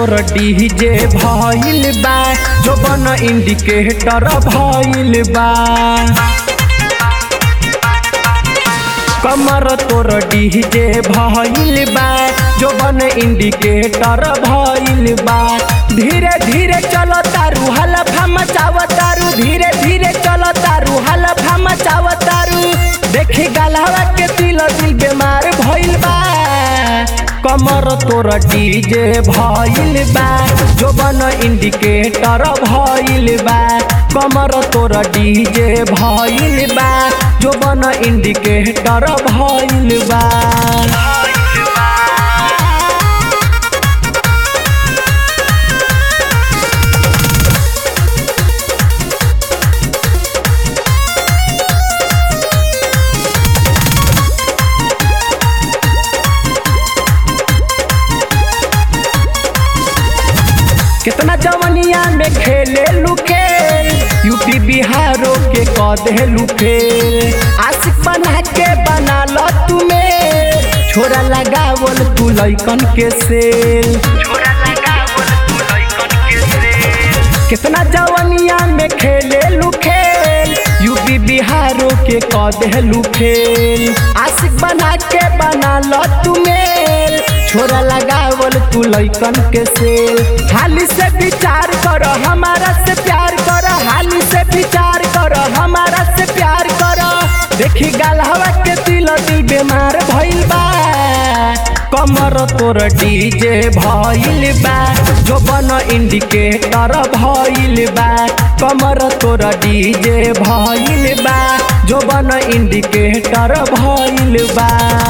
तोर डीजे भइल बा जो बन इंडिकेटर भइल बा कमर तोर डीजे भइल बा जो बन इंडिकेटर भइल बा धीरे धीरे चलो तारू हलफा मचाव तारू धीरे धीरे चलो तारू हलफा मचाव तारू देखी गलहवा के दिल दिल बीमार भइल बा कमर तोर डीजे भइल बा जो बन इंडिकेटर भइल बा कमर तोर डीजे भइल बा जो बन इंडिकेटर भइल बा कितना जवनिया में खेले लुके यूपी बिहारों के कदे लुके आशिक बना के बना लो तुम्हें छोरा लगावल तू लैकन के सेल कितना जवनिया में खेले लुखेल यूपी बिहारों के कदे लुखेल आशिक बना के बना लो तुम्हें छोरा लगावल तू लैकन के सेल हाली से विचार करो हमारा से प्यार करो हाली से विचार करो हमारा से प्यार करो देखी गलहवा के दिल दिल बीमार भइल बा कमर तोर डीजे भइल बा जो बन इंडिकेटर भइल बा कमर तोर डीजे भइल बा जो बन इंडिकेटर भइल बा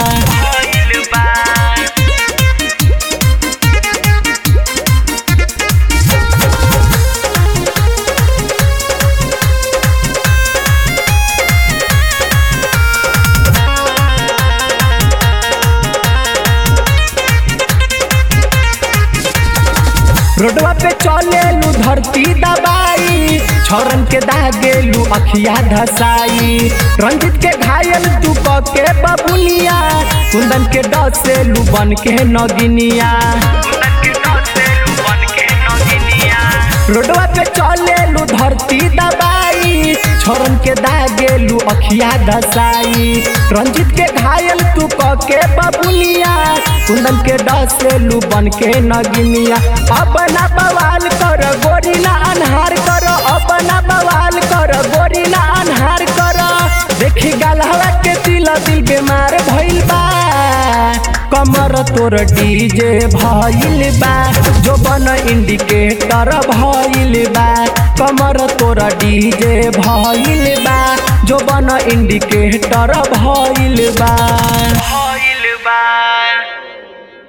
रोडवा पे चलेलू धरती दबाई छौरन के दागेलू अखिया धसाई रंजित के घायल तू के बबुनिया कुंदन के डसेलू बन के नगिनिया रोडवा पे चलेलू धरती दबाई छोरन के दागेलू अखिया धसाई रंजित के घायल तू के बबुनिया कुंदन के डसेलू बन के नगिनिया अपना बवाल कर गोरिला अनहार कर अपना बवाल कर गोरिला अनहार कर देखी गलहवा के दिल दिल बीमार भइल बा कमर तोर डीजे भइल बा जो बन इंडिकेटर भइल बा कमर तोर डीजे भइल बा जो बन इंडिकेटर भइल बा